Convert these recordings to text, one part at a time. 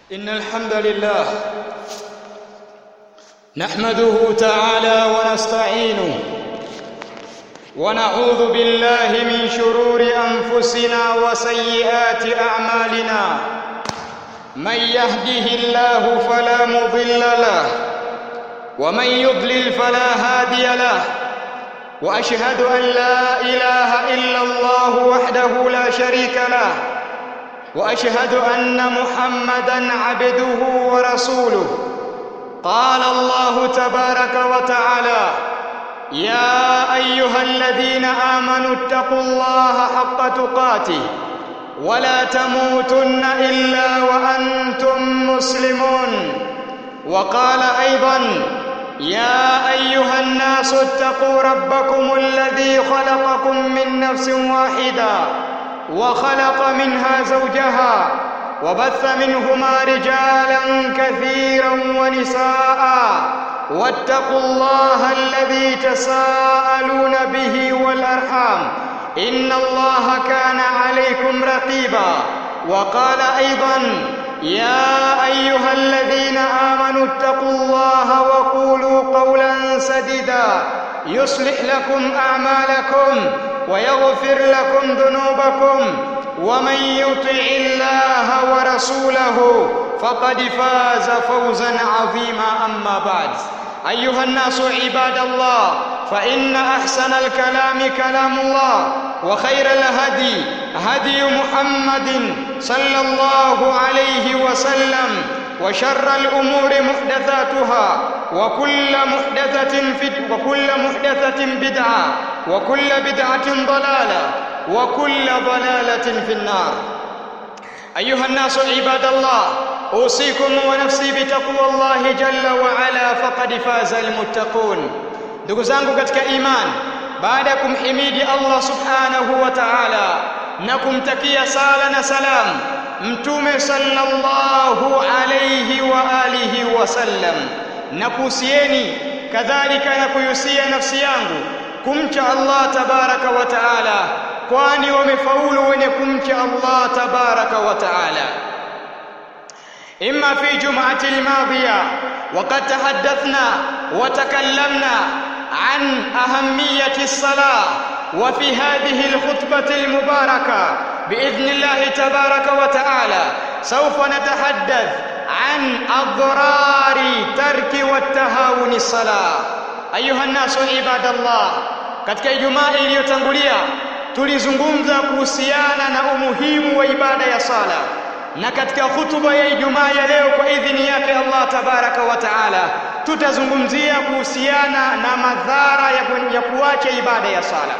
إن الحمد لله نحمده تعالى ونستعينه ونعوذ بالله من شرور أنفسنا وسيئات أعمالنا من يهده الله فلا مضل له ومن يضلل فلا هادي له واشهد ان لا اله الا الله وحده لا شريك له واشهد ان محمدا عبده ورسوله قال الله تبارك وتعالى يا ايها الذين امنوا اتقوا الله حق تقاته ولا تموتن الا وانتم مسلمون وقال ايضا يا ايها الناس اتقوا ربكم الذي خلقكم من نفس واحده وخلق منها زوجها وبث منهما رجالا كثيرا ونساء واتقوا الله الذي تساءلون به والارحام ان الله كان عليكم رقيبا وقال ايضا يا ايها الذين امنوا اتقوا الله وقولوا قولا سديدا يصلح لكم اعمالكم ويغفر لكم ذنوبكم ومن يطع الله ورسوله فقد فاز فوزا عظيما اما بعد ايها الناس عباد الله فان احسن الكلام كلام الله وخير الهدي هدي محمد صلى الله عليه وسلم وشر الامور محدثاتها وكل محدثه في وكل محدثه بدعه وكل بدعه ضلاله وكل ضلاله في النار ايها الناس عباد الله اوصيكم ونفسي بتقوى الله جل وعلا فقد فاز المتقون ndugu zangu katika imani baada ya kumhimidi Allah subhanahu wa ta'ala na kumtakia sala na salam mtume sallallahu alayhi wa alihi wasallam na kuhusieni kadhalika na kuyusia nafsi yangu kumcha Allah tabaraka wa ta'ala kwani wamefaulu wenye kumcha Allah tabaraka wa ta'ala إما في جمعة الماضية وقد تحدثنا وتكلمنا عن أهمية الصلاة وفي هذه الخطبة المباركة بإذن الله تبارك وتعالى سوف نتحدث عن أضرار ترك والتهاون الصلاة أيها الناس عباد الله katika Ijumaa iliyotangulia tulizungumza kuhusiana na umuhimu wa ibada ya sala na katika hutuba ya Ijumaa ya leo kwa idhini yake Allah tabaraka wa taala tutazungumzia kuhusiana na madhara ya, ku, ya kuacha ibada ya sala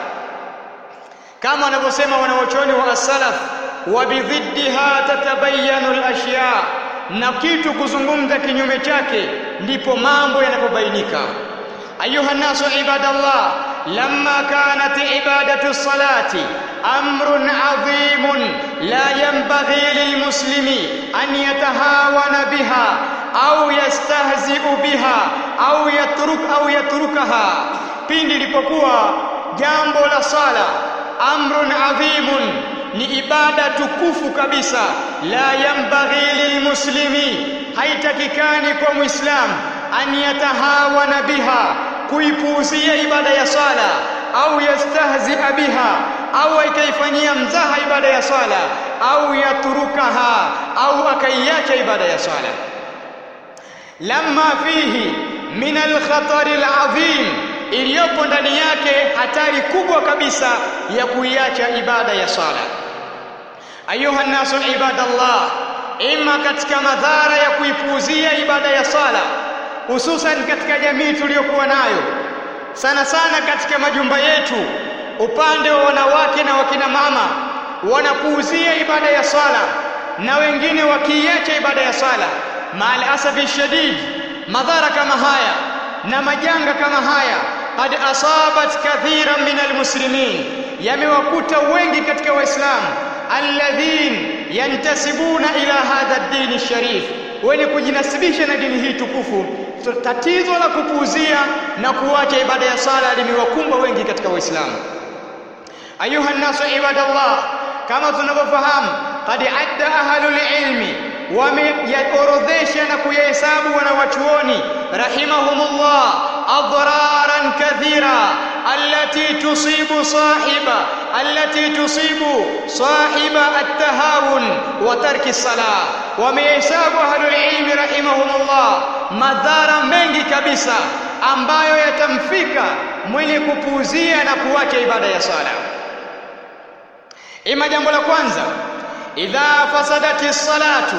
kama wanavyosema wanaochoni wa as-salaf wa bidhiddiha tatabayanu al-ashya na kitu kuzungumza kinyume chake ndipo mambo yanapobainika ayuha nasu ibadallah lamma kanat ibadatu salati amrun adhimun la yanbaghi lilmuslimi an yatahawana biha au yastahzi'u biha au yatruk au yatrukaha pindi ilipokuwa jambo la sala amrun adhimun ni ibada tukufu kabisa la yanbaghi lilmuslimi haitakikani kwa muislam an yatahawana biha kuipuuzia ibada ya sala au yastahzia biha au akaifanyia mzaha ibada ya sala au yatrukaha au akaiacha ibada ya sala lamma fihi min alkhatari alazim iliyopo ndani yake hatari kubwa kabisa ya kuiacha ibada ya sala ayuha nasu ibadallah ima katika madhara ya kuipuuzia ibada ya sala hususan katika jamii tuliyokuwa nayo sana sana katika majumba yetu upande wa wanawake na wakina mama wanapuuzia ibada ya sala na wengine wakiiacha ibada ya sala maal asafi shadid madhara kama haya na majanga kama haya qad asabat kathiran min almuslimin yamewakuta wengi katika waislamu alladhin yantasibuna ila hadha ad-din sharif wenye kujinasibisha na dini hii tukufu tatizo la kupuuzia na kuacha ibada ya sala limewakumba wengi katika waislamu ayuha nasu ibadallah kama tunavyofahamu qad adda ahlul ilmi wameyaorodhesha na kuyahesabu wanawachuoni rahimahumullah adraran kathira allati tusibu sahiba allati tusibu sahiba at-tahawun wa tarki salah wamehesabu ahlul ilmi rahimahumullah madhara mengi kabisa ambayo yatamfika mwenye kupuuzia na kuacha ibada ya sala ima jambo la kwanza idha fasadati salatu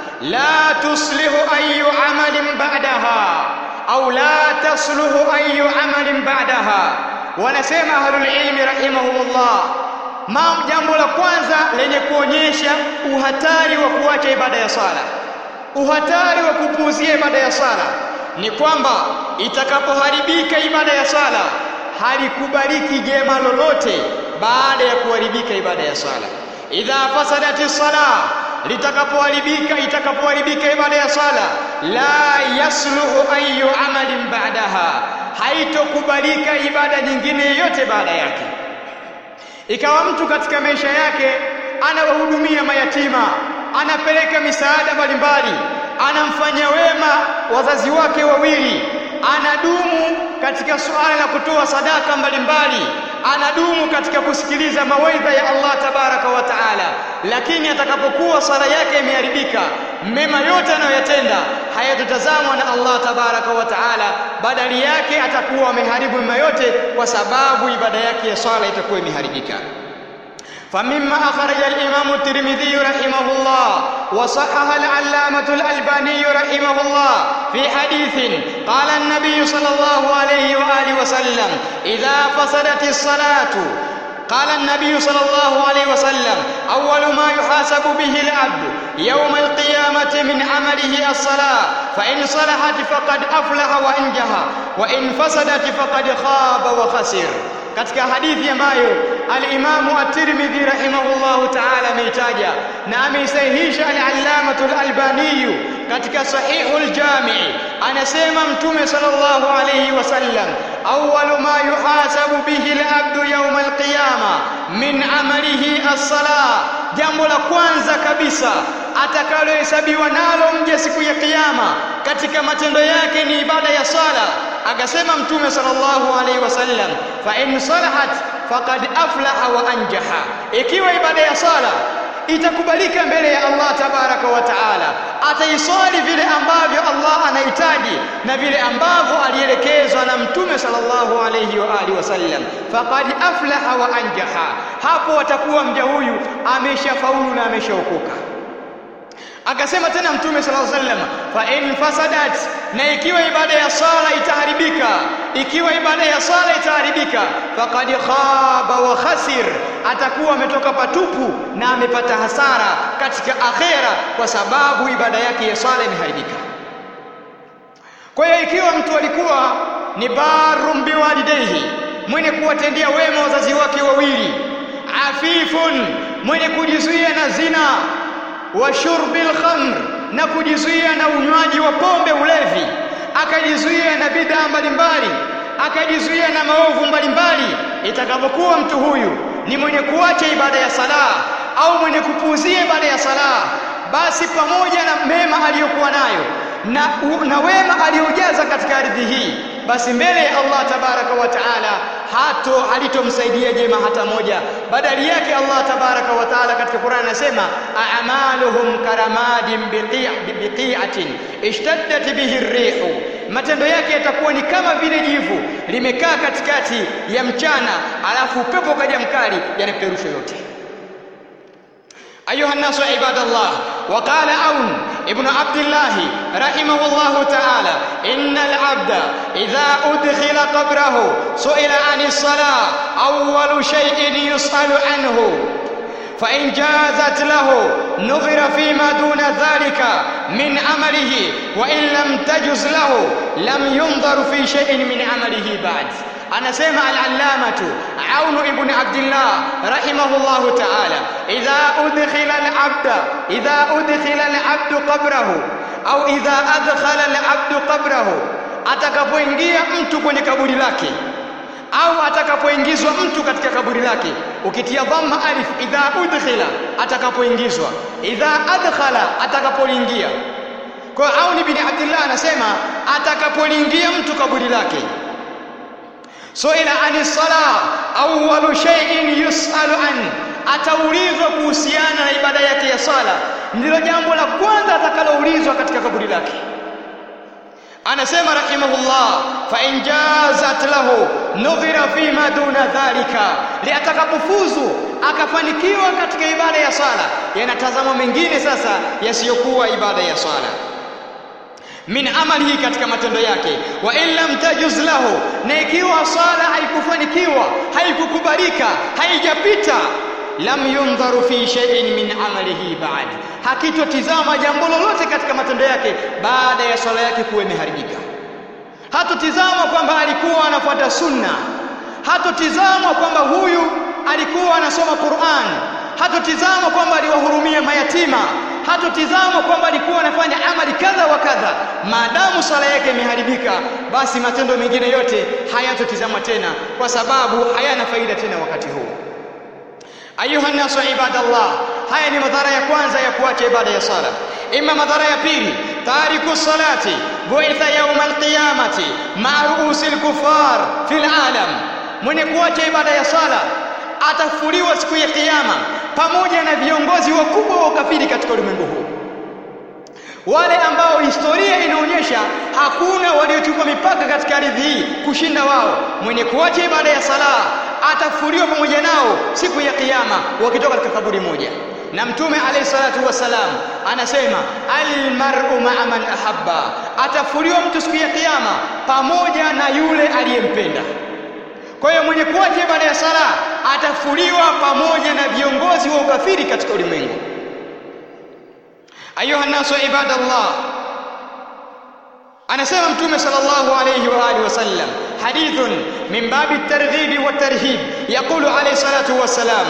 la tuslihu ayu amalin ba'daha au la tasluhu ayu amalin ba'daha wanasema ahlul ilmi rahimahumullah ma jambo la kwanza lenye kuonyesha uhatari wa kuacha ibada ya sala uhatari wa kupuuzia ibada ya sala ni kwamba itakapoharibika ibada ya sala halikubaliki jema lolote baada ya kuharibika ibada ya sala idha fasadati sala litakapoharibika itakapoharibika ibada ya sala la yasluhu ayu amalin ba'daha haitokubalika ibada nyingine yoyote baada yake ikawa mtu katika maisha yake anawahudumia mayatima anapeleka misaada mbalimbali anamfanya wema wazazi wake wawili anadumu katika suala la kutoa sadaka mbalimbali anadumu katika kusikiliza mawaidha ya Allah tabaraka wa taala lakini atakapokuwa sala yake imeharibika mema yote anayoyatenda hayatotazamwa na Allah tabaraka wa taala badali yake atakuwa ameharibu mema yote kwa sababu ibada yake ya swala itakuwa imeharibika فمما أخرج الإمام الترمذي رحمه الله وصحح العلامة الألباني رحمه الله في حديث قال النبي صلى الله عليه وآله وسلم إذا فسدت الصلاة قال النبي صلى الله عليه وسلم أول ما يحاسب به العبد يوم القيامة من عمله الصلاة فإن صلحت فقد أفلح وأنجح وإن فسدت فقد خاب وخسر katika hadithi ambayo al-Imam at-Tirmidhi rahimahullahu ta'ala ameitaja na ameisahihisha al-Allamatu al-Albani katika Sahihul Jami' anasema Mtume sallallahu alayhi wasallam awwalu ma yuhasabu bihi al-abdu yawm al-qiyama min amalihi as-salah jambo la kwanza kabisa atakalohesabiwa nalo mja siku ya kiyama katika matendo yake ni ibada ya sala akasema mtume sallallahu alaihi wasallam fa in salahat faqad aflaha wa anjaha ikiwa ibada ya sala itakubalika mbele ya Allah tabaraka wa taala ataiswali vile ambavyo Allah anahitaji na vile ambavyo alielekezwa na mtume sallallahu alayhi wa alihi wasallam faqad aflaha wa anjaha hapo atakuwa mja huyu ameshafaulu na ameshaokoka akasema tena mtume sallallahu alaihi wasallam fa in fasadat na ikiwa ibada ya sala itaharibika ikiwa ibada ya sala itaharibika faqad khaba wa khasir atakuwa ametoka patupu na amepata hasara katika akhera kwa sababu ibada yake ya sala imeharibika kwa hiyo ikiwa mtu alikuwa ni barum biwalidayhi mwenye kuwatendea wema wazazi wake wawili afifun mwenye kujizuia na zina wa shurbil khamr na kujizuia na unywaji wa pombe ulevi akajizuia na bidhaa mbalimbali akajizuia na maovu mbalimbali itakapokuwa mtu huyu ni mwenye kuacha ibada ya sala au mwenye kupuuzia ibada ya sala basi pamoja na mema aliyokuwa nayo na, na wema aliyojaza katika ardhi hii basi mbele ya Allah tabaraka wa taala hato halitomsaidia jema hata moja badali yake Allah tabaraka wa taala katika Qur'an anasema a'maluhum karamadin biqi'atin ishtaddat bihi ar-rihu matendo yake yatakuwa ni kama vile jivu limekaa katikati ya mchana alafu upepo kaja mkali yanapeperusha yote أيها الناس عباد الله وقال عون ابن عبد الله رحمه الله تعالى إن العبد إذا أدخل قبره سئل عن الصلاة أول شيء يسأل عنه فإن جازت له نظر فيما دون ذلك من عمله وإن لم تجز له لم ينظر في شيء من عمله بعد anasema al-allamatu Aun ibn Abdullah rahimahullahu ta'ala idha udkhila al-abda idha udkhila al-abdu qabrahu au idha adkhala al-abdu qabrahu atakapoingia mtu kwenye kaburi lake au atakapoingizwa mtu katika kaburi lake ukitia dhamma alif idha udkhila atakapoingizwa idha adkhala atakapoingia kwa Auni bin Abdullah anasema atakapoingia mtu kaburi lake suila ani sala awwalu shay'in yus'alu an ataulizwa kuhusiana na ibada yake ya sala ndilo jambo la kwanza atakaloulizwa katika kaburi lake anasema rahimahullah fa in jazat lahu nudhira fima duna dhalika liatakapofuzu akafanikiwa katika ibada ya sala yanatazama mengine sasa yasiyokuwa ibada ya sala min amalihi katika matendo yake wa in lam tajuz lahu na ikiwa sala haikufanikiwa haikukubalika haijapita lam yundharu fi shay'in min amalihi ba'd hakitotizama jambo lolote katika matendo yake baada ya swala yake kuwa imeharibika hatotizama kwamba alikuwa anafuata sunna hatotizama kwamba huyu alikuwa anasoma Qur'an hatotizama kwamba aliwahurumia mayatima hatotizama kwamba alikuwa anafanya amali kadha wa kadha maadamu sala yake imeharibika basi matendo mengine yote hayatotizama tena kwa sababu hayana faida tena wakati huu ayuha nasu ibadallah haya ni madhara ya kwanza ya kuacha ibada ya sala ima madhara ya pili tariku salati buitha yawm alqiyamati ma'a ru'usi alkufar fil alam mwenye kuacha ibada ya sala atafuliwa siku ya kiyama pamoja na viongozi wakubwa wa ukafiri katika ulimwengu huu wale ambao historia inaonyesha hakuna waliochukua mipaka katika ardhi hii kushinda wao mwenye kuacha ibada ya sala atafuliwa pamoja nao siku ya kiyama wakitoka katika kaburi moja na mtume alayhi salatu wasalam anasema almar'u ma'a man ahabba atafuliwa mtu siku ya kiyama pamoja na yule aliyempenda kwa hiyo mwenye kuacha ibada ya sala atafuliwa pamoja na viongozi wa ukafiri katika ulimwengu ayuha nasu ibadallah anasema mtume sallallahu alayhi wa alihi wasallam hadithun min babi at-targhib wa at-tarhib yaqulu alayhi salatu wassalam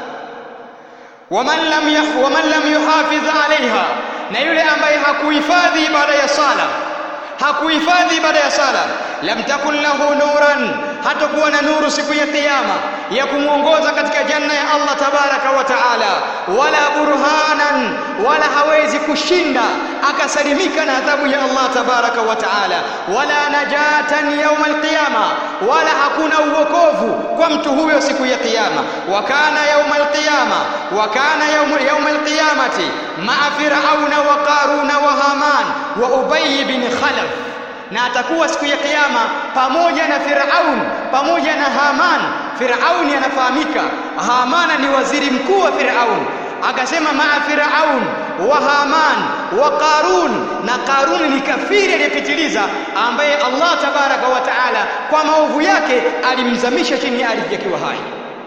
waman lam yah waman lam yuhafidh alaiha na yule ambaye hakuhifadhi ibada ya sala hakuhifadhi ibada ya sala lam takun lahu nuran hatakuwa na nuru siku ya kiyama ya kumwongoza katika janna ya Allah tabaraka wa taala wala burhanan wala hawezi kushinda akasalimika na adhabu ya Allah tabaraka wa taala wala najatan yawm alqiyama wala hakuna uokovu kwa mtu huyo siku ya kiyama wa kana yawm alqiyama wa kana yawm yawm alqiyamati ma'a fir'auna wa qaruna wa haman wa ubay bin khalaf na atakuwa siku ya kiyama pamoja na Firaun pamoja na Haman. Firauni anafahamika, Hamana ni waziri mkuu wa Firaun. Akasema maa Firaun wa Haman wa Qarun, na Qarun ni kafiri aliyepitiliza, ambaye Allah tabaraka wa taala kwa maovu yake alimzamisha chini ya ardhi akiwa hai.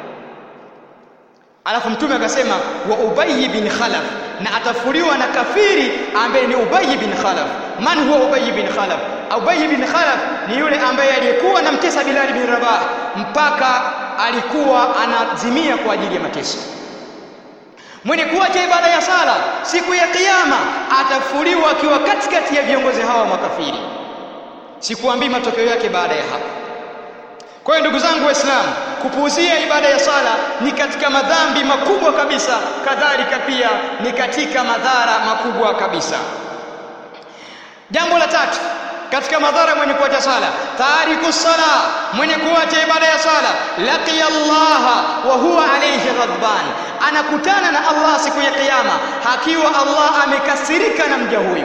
Alafu mtume akasema wa Ubay bin Khalaf, na atafuliwa na kafiri ambaye ni Ubay bin Khalaf. Man huwa Ubay bin Khalaf? Ubay bin Khalaf ni yule ambaye aliyekuwa anamtesa Bilal bin Rabah mpaka alikuwa anazimia kwa ajili ya mateso. Mwenye kuacha ibada ya sala siku ya kiyama atafuliwa akiwa katikati ya viongozi hawa makafiri. Sikuambii matokeo yake baada ya hapo. Kwa hiyo ndugu zangu Waislamu, kupuuzia ibada ya sala ni katika madhambi makubwa kabisa, kadhalika pia ni katika madhara makubwa kabisa. Jambo la tatu katika madhara mwenye kuacha sala, tariku sala, mwenye kuacha ibada ya sala, laqiya Allah wa huwa alayhi ghadban, anakutana na Allah siku ya kiyama hakiwa Allah amekasirika na mja huyu.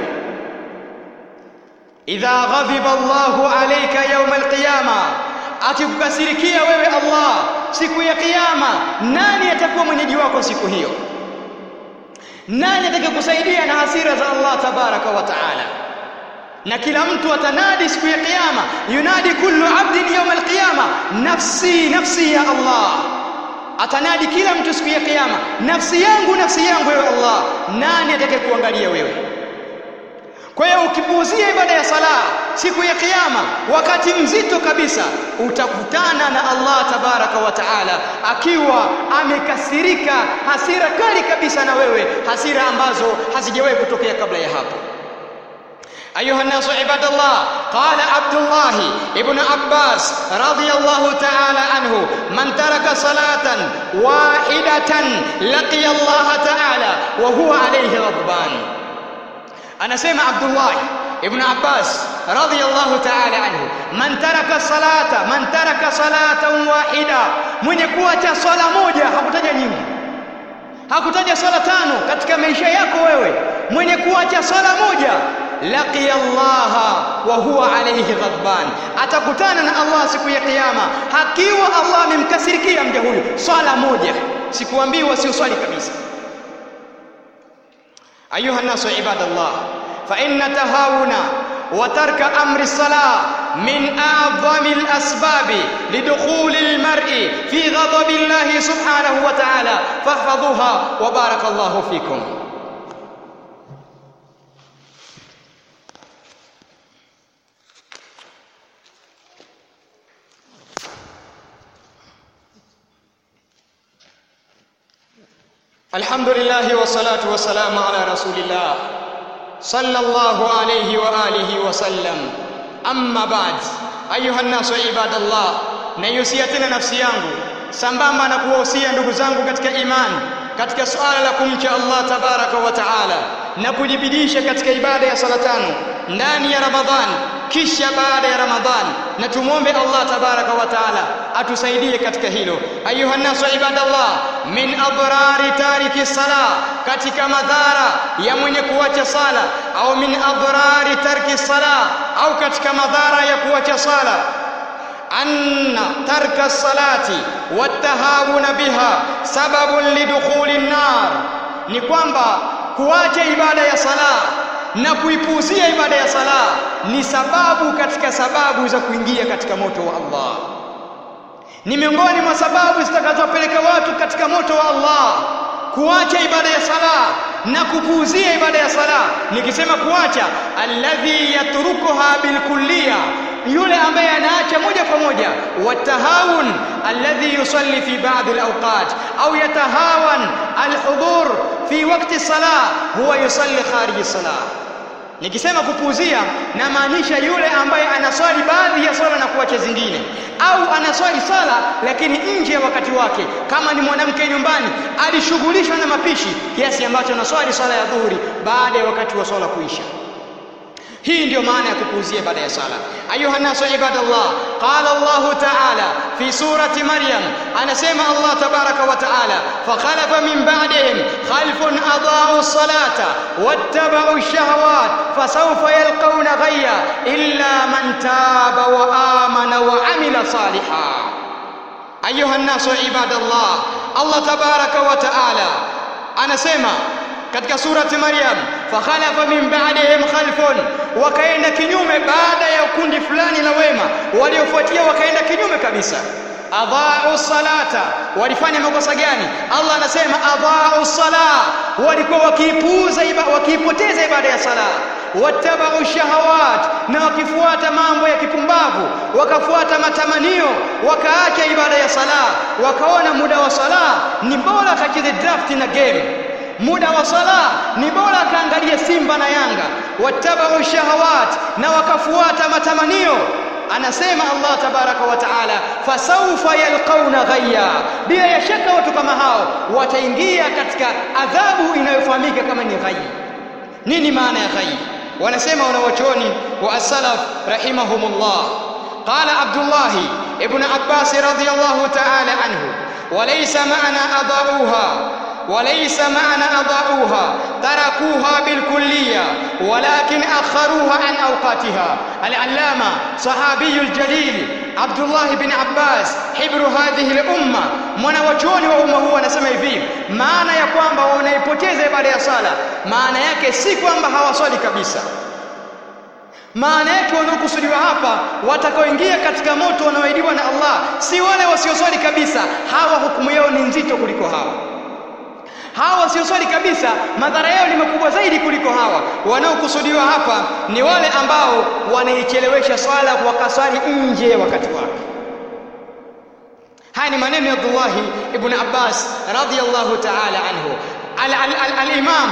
Idha ghadhiba Allahu alayka yawm alqiyama akikukasirikia wewe Allah siku ya kiyama, nani atakuwa mwenyeji wako siku hiyo? Nani atakayekusaidia na hasira za Allah tabaraka wa taala? Na kila mtu atanadi siku ya kiyama, yunadi kullu abdin yawm alqiyama, nafsi nafsi ya Allah. Atanadi kila mtu siku ya kiyama, nafsi yangu nafsi yangu, wewe Allah. Nani atakayekuangalia wewe? Kwa hiyo ukipuuzia ibada ya sala siku ya kiyama, wakati mzito kabisa, utakutana na Allah tabaraka wa taala akiwa amekasirika, hasira kali kabisa na wewe, hasira ambazo hazijawahi kutokea kabla ya hapo. أيها الناس عباد الله قال عبد الله ابن عباس رضي الله تعالى عنه من ترك صلاة واحدة لقي الله تعالى وهو عليه غضبان أنا سمع عبد الله ابن عباس رضي الله تعالى عنه من ترك صلاة من ترك صلاة واحدة من يكوacha swala moja hakutaja nyingi hakutaja swala tano katika maisha yako wewe mwenye kuacha swala moja laqiya Allah wa huwa alayhi ghadban atakutana na Allah siku ya kiyama hakiwa Allah amemkasirikia mja huyu swala moja sikuambiwa sio swali kabisa ayuha nasu ibadallah fa inna tahawuna وترك أمر الصلاة من أعظم الأسباب لدخول المرء في غضب الله سبحانه وتعالى فاحفظوها وبارك الله فيكم الحمد لله والصلاة والسلام على رسول الله صلى الله عليه وآله وسلم أما بعد أيها الناس عباد الله naihusia tena nafsi yangu sambamba na kuwahusia ndugu zangu katika imani katika suala la kumcha Allah tabaraka wa taala na kujibidisha katika ibada ya sala tano ndani ya Ramadhani kisha baada ya Ramadhani na tumwombe Allah tabaraka wa taala atusaidie katika hilo ayuha nasu ibadallah min adrari tariki sala katika madhara ya mwenye kuacha sala au min adrari tarki sala au katika madhara ya kuacha sala أن ترك الصلاة والتهاون بها سبب لدخول النار ni kwamba kuacha ibada ya sala na kuipuuzia ibada ya sala ni sababu katika sababu za kuingia katika moto wa Allah ni miongoni mwa sababu zitakazopeleka watu katika moto wa Allah kuacha ibada ya sala na kupuuzia ibada ya sala nikisema kuacha alladhi yatrukuha bilkulliya yule ambaye anaacha moja kwa moja watahawun alladhi yusalli fi ba'd alawqat au yatahawan alhudhur fi waqti salah huwa yusalli kharij salah nikisema kupuuzia namaanisha yule ambaye anaswali baadhi ya swala na kuacha zingine au anaswali sala lakini nje ya wakati wake kama ni mwanamke nyumbani alishughulishwa na mapishi kiasi ambacho anaswali swala ya dhuhuri baada ya wakati wa swala kuisha hii ndiyo maana ya kupuuzia ibada ya sala ayuha nasu ibadallah qala Allah ta'ala fi surati maryam anasema Allah tabaraka wa ta'ala fakhalafa min ba'dihim khalfun adaa'u as-salata wattaba'u ash-shahawat fasawfa yalqawna ghayya illa man taba wa amana wa amila salihan ayuha nasu ibadallah Allah tabaraka wa ta'ala anasema katika surati Maryam fakhalafa min ba'dihim khalfun wakaenda kinyume baada ya kundi fulani la wema waliofuatia wakaenda kinyume kabisa adhaa'u salata walifanya makosa gani Allah anasema adhaa'u sala walikuwa wakiipuuza wakiipoteza ibada ya sala wattabau shahawat na wakifuata mambo ya kipumbavu wakafuata matamanio wakaacha ibada ya sala wakaona muda wa sala ni bora kacheze draft na game muda wa sala ni bora akaangalia Simba na Yanga wattabau shahawat na wakafuata matamanio anasema Allah tabaraka wa taala fasawfa yalqauna ghayya bila ya shaka watu kama hao wataingia katika adhabu inayofahamika kama ni ghayy nini maana ya ghayy wanasema wanawachuoni wa as-salaf rahimahumullah qala Abdullah ibn Abbas radiyallahu ta'ala anhu وليس معنى أضاؤوها وليس معنى أضاؤوها تركوها بالكلية ولكن أخروها عن أوقاتها العلامة صحابي الجليل عبد الله بن عباس حبر هذه الأمة mwanawachuoni wa umma huu anasema hivi maana ya kwamba wanaipoteza ibada ya sala maana yake si kwamba hawaswali kabisa maana yake wanaokusudiwa hapa watakaoingia katika moto wanaoahidiwa na Allah si wale wasioswali kabisa hawa hukumu yao ni nzito kuliko hawa hawa wasioswali kabisa madhara yao ni makubwa zaidi kuliko hawa wanaokusudiwa hapa ni wale ambao wanaichelewesha swala wakaswali nje ya wakati wake haya ni maneno ya Abdullah ibn Abbas radhiyallahu ta'ala anhu al-Imam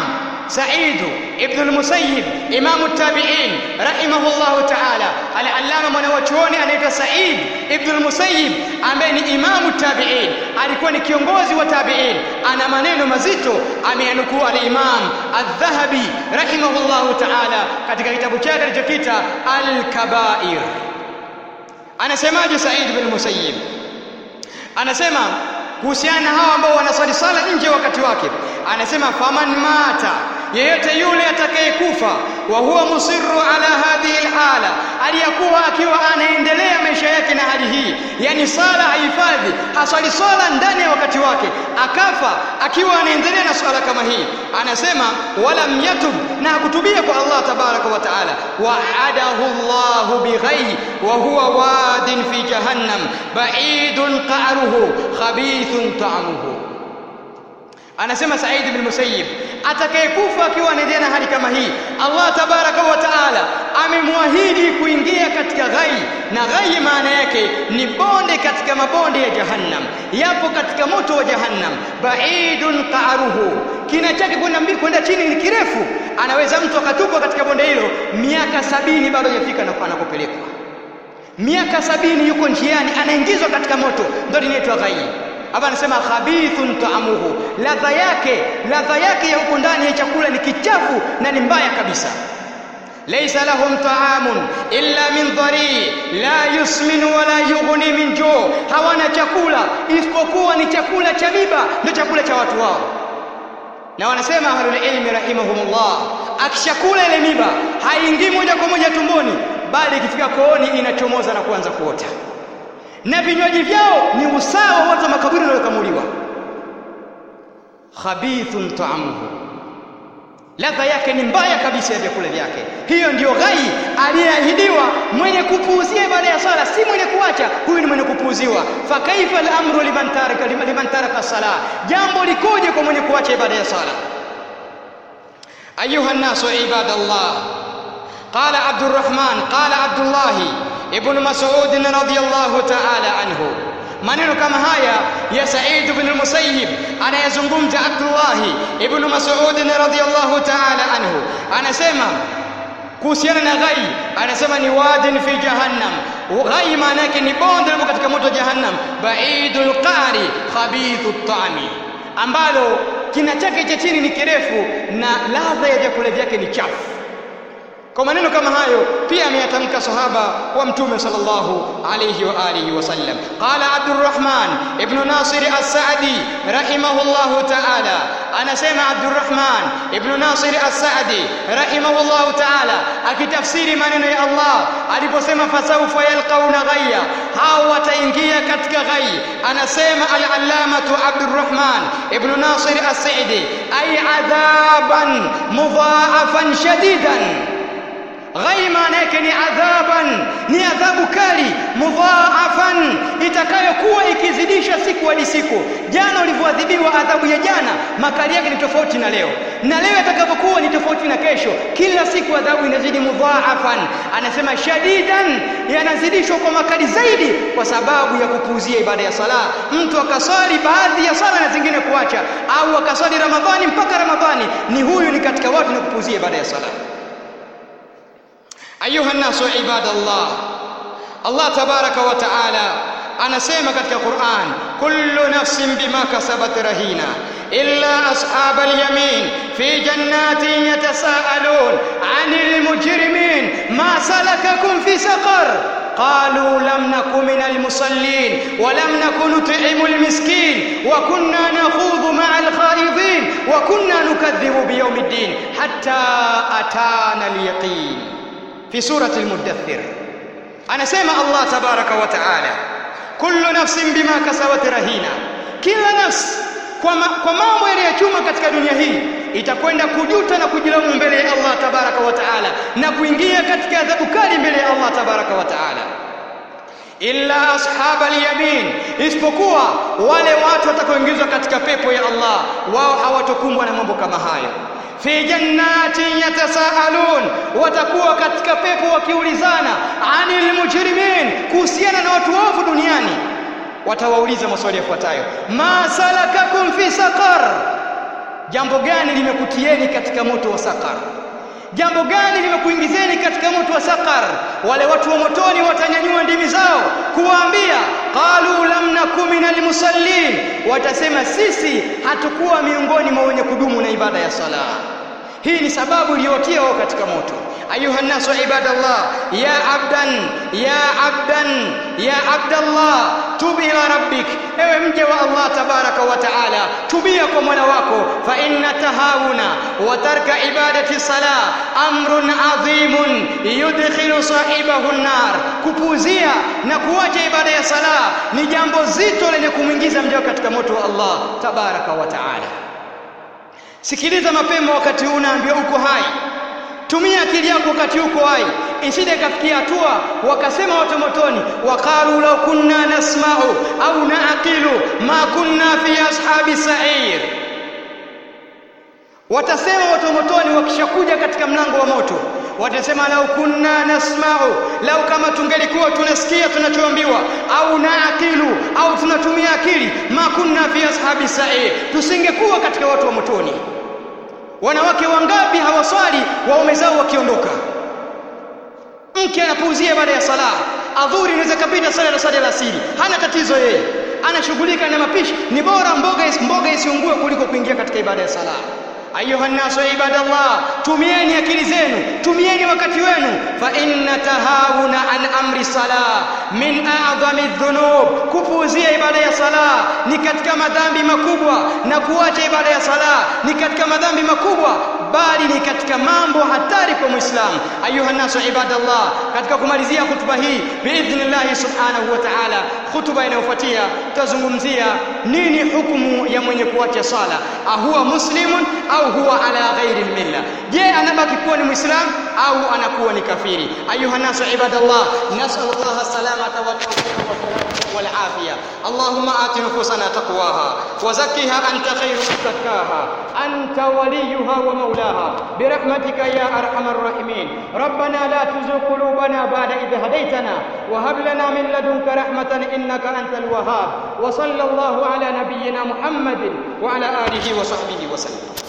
Sa'id ibn al-Musayyib imamu tabi'in rahimahullahu ta'ala al-allama mwanachuoni anaitwa Sa'id ibn al-Musayyib ambaye ni imamu tabi'in alikuwa ni kiongozi wa tabi'in ana maneno mazito ameyanukuu al-imam adh-Dhahabi rahimahullahu ta'ala katika kitabu chake alichokita al-Kaba'ir anasemaje Sa'id ibn al-Musayyib anasema kuhusiana na hawa ambao wanaswali sala nje wakati wake anasema faman mata yeyote yule atakayekufa wa huwa musirru ala hadhihi alhala aliyakuwa akiwa anaendelea maisha yake na hali hii yani sala haifadhi haswali swala ndani ya wakati wake akafa akiwa anaendelea na swala kama hii anasema walam yatub na hakutubia kwa Allah tabaraka wa taala wa'adahu Allah bighayhi wa huwa wadin fi jahannam ba'idun qa'ruhu khabithun ta'muhu anasema Said ibn Musayyib atakayekufa akiwa anaendelea na hali kama hii Allah tabaraka wa taala amemwahidi kuingia katika ghai na ghai maana yake ni bonde katika mabonde ya jahannam yapo katika moto wa jahannam baidun qa'ruhu kina chake kwenda mbili kwenda chini ni kirefu anaweza mtu akatupwa katika bonde hilo miaka sabini bado hajafika anakopelekwa miaka sabini yuko njiani anaingizwa katika moto ndio linaitwa ghai hapa anasema khabithun taamuhu ladha yake ladha yake ya huko ndani ya chakula ni kichafu na ni mbaya kabisa laysa lahum taamun illa min dhari la yusmin wala yughni min joo hawana chakula isipokuwa ni chakula cha miba ndio chakula cha watu wao na wanasema ahlul ilmi rahimahumullah akishakula ile miba haingii moja kwa moja tumboni bali ikifika kooni inachomoza na kuanza kuota na vinywaji vyao ni usawa watu wa makaburi waliokamuliwa khabithun ta'amuhu ladha yake ni mbaya kabisa ya vyakula vyake hiyo ndiyo ghai aliyeahidiwa mwenye kupuuzia ibada ya sala si mwenye kuacha huyu ni mwenye kupuuziwa fa kaifa al-amru liman taraka liman taraka sala jambo likoje kwa mwenye kuacha ibada ya sala ayuha an-nasu ibadallah qala abdurrahman qala abdullah ibn mas'ud radhiyallahu ta'ala anhu maneno kama haya ya Sa'id ibn al-Musayyib anayezungumza Abdullah ibn Mas'ud radhiyallahu ta'ala anhu anasema kuhusiana na ghai anasema ni wadin fi jahannam ghai maana yake ni bonde lipo katika moto jahannam baidul qari khabithu tami ambalo kina chake cha chini ni kirefu na ladha ya vyakula vyake ni chafu kwa maneno kama hayo pia ameyatamka sahaba wa mtume sallallahu alayhi wa alihi wasallam qala abdurrahman ibn nasir as-sa'di rahimahullahu ta'ala anasema abdurrahman ibn nasir as-sa'di rahimahullahu ta'ala akitafsiri maneno ya Allah aliposema fasawfa yalqauna ghayya hao wataingia katika ghai anasema al-allamatu abdurrahman ibn nasir as-sa'di ay adhaban mudha'afan shadidan ghai maana yake ni adhaban ni adhabu kali mudhaafan itakayokuwa ikizidisha siku hadi siku jana ulivyoadhibiwa adhabu ya jana makali yake ni tofauti na leo na leo itakapokuwa ni tofauti na kesho kila siku adhabu inazidi mudhaafan anasema shadidan yanazidishwa kwa makali zaidi kwa sababu ya kupuuzia ibada ya sala mtu akaswali baadhi ya sala na zingine kuacha au akaswali ramadhani mpaka ramadhani ni huyu ni katika watu na kupuuzia ibada ya sala ayuha nnasu ibadallah Allah tabaraka wa taala anasema katika Qur'an kullu nafsin bima kasabat rahina illa ashabal yamin fi jannatin yatasaalun 'anil mujrimin ma salakakum fi saqar قالوا لم نك من المصلين ولم نك نطعم المسكين وكنا نخوض مع الخائضين وكنا نكذب بيوم الدين حتى أتانا اليقين في سورة المدثر أنا سمع الله تبارك وتعالى كل نفس بما كسبت رهينة كل نفس kwa mambo yaliyochuma katika dunia hii itakwenda kujuta na kujilaumu mbele ya Allah tabaraka wa taala na kuingia katika adhabu kali mbele ya Allah tabaraka wa taala illa ashabal yamin isipokuwa wale watu watakaoingizwa katika pepo ya Allah wao hawatokumbwa na mambo kama hayo fi jannatin yatasaalun watakuwa katika pepo wakiulizana anil mujrimin kuhusiana na watu waovu duniani watawauliza maswali yafuatayo ma salakakum fi saqar jambo gani limekutieni katika moto wa sakar jambo gani limekuingizeni katika moto wa sakar wale watu wa motoni watanyanyua ndimi zao kuwaambia qalu lam naku minal musallin watasema sisi hatukuwa miongoni mwa wenye kudumu na ibada ya sala hii ni sababu iliyotia wao katika moto ayuha nasu ibadallah ya abdan ya abdan ya abdallah tub ila rabbik ewe mje wa Allah tabaraka wa taala tubia kwa mola wako fa inna tahawuna wa tarka ibadati salah amrun adhimun yudkhilu sahibahu an-nar kupuuzia na kuacha ibada ya sala ni jambo zito lenye kumwingiza mja katika moto wa Allah tabaraka wa taala sikiliza mapema wakati huu unaambiwa uko hai tumia akili yako wakati uko hai isije kafikia hatua wakasema watu motoni waqalu law kunna nasma'u au na'qilu ma kunna fi ashabi sa'ir watasema watu motoni wakishakuja katika mlango wa moto watasema lau kunna nasma'u lau kama tungelikuwa tunasikia tunachoambiwa au naaqilu au tunatumia akili ma kunna fi ashabi sa'ir tusingekuwa katika watu wa motoni wanawake wangapi hawaswali waume zao wakiondoka mke anapuuzia baada ya sala adhuri inaweza kapita sala na sala ya asili hana tatizo yeye anashughulika na mapishi ni bora mboga mboga isiungue kuliko kuingia katika ibada ya sala ayuha nasu ibadallah tumieni akili zenu tumieni wakati wenu fa inna tahawuna an amri salah min a'dhami dhunub kupuuzia ibada ya sala ni katika madhambi makubwa na kuacha ibada ya sala ni katika madhambi makubwa bali ni katika mambo hatari kwa muislamu ayuha nasu ibadallah katika kumalizia hutuba hii biidhnillah subhanahu wa ta'ala hutuba inayofuatia tutazungumzia nini hukumu ya mwenye kuacha sala ahuwa muslimun au huwa ala ghairi almilla je anabaki kuwa ni muislam au anakuwa ni kafiri ayuha nasu ibadallah nasal allah salamata wa tawfiqa والعافية اللهم آت نفوسنا تقواها وزكها أنت خير من زكاها أنت وليها ومولاها برحمتك يا أرحم الراحمين ربنا لا تزغ قلوبنا بعد إذ هديتنا وهب لنا من لدنك رحمة إنك أنت الوهاب وصلى الله على نبينا محمد وعلى آله وصحبه وسلم